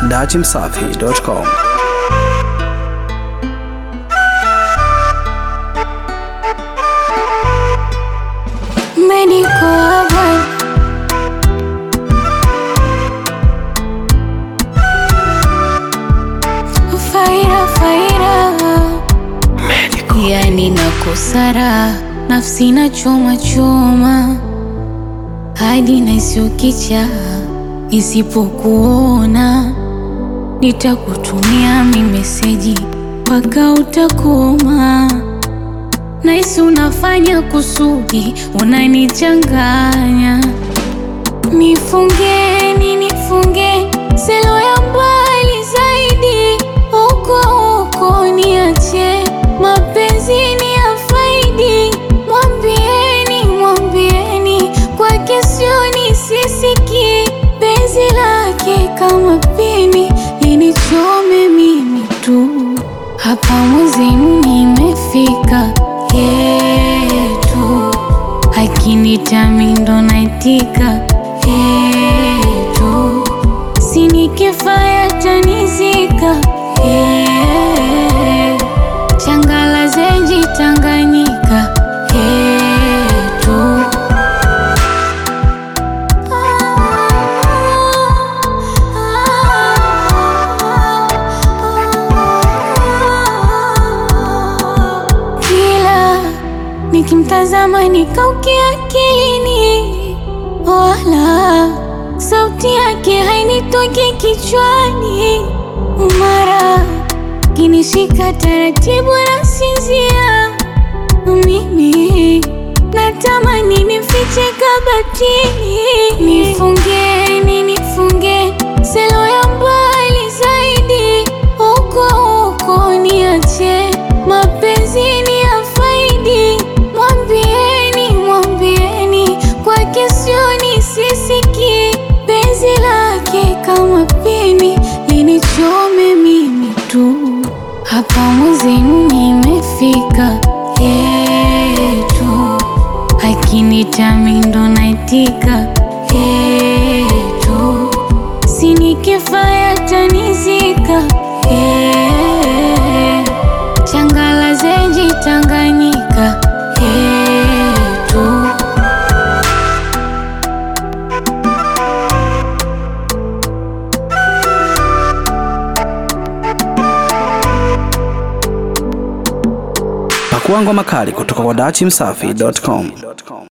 dachimsafi.com. Medical Boy. Faira, faira. Yani nakosara nafsi na choma choma hadi nasiukicha isipokuona nitakutumia mi meseji mpaka utakoma Naisi unafanya kusudi, unanichanganya. Nifungeni, nifunge selo ya mbali zaidi, huko huko niache, mapenzi ni ya faidi. Mwambieni, mwambieni, kwake sioni sisiki, penzi lake kama pini linichome mimi tu, hapa mwezenu nimefika yetu akinitami ndo naitika yetu sinikifaya tanizika yeah. changala zenji tanganyika yetu kila nikimtazama nikaukia akilini, wala sauti yake hainitoki kichwani. Mara kinishika taratibu na sinzia, mimi natamani nifiche kabatini, nifungeni, nifunge selo ya mbali zaidi, huko huko niache, mapenzi ni ya faidi. Mwambieni, mwambieni, kwake sioni sisiki, penzi lake kama pini linichome mimi tu, hapa mwezenu nimefika yetu akinitami ndo naitika yetu sinikifaya tanizika yeah. changala zenji tanganyika yetu Pakua ngoma kali kutoka kwa dachimsafi.com.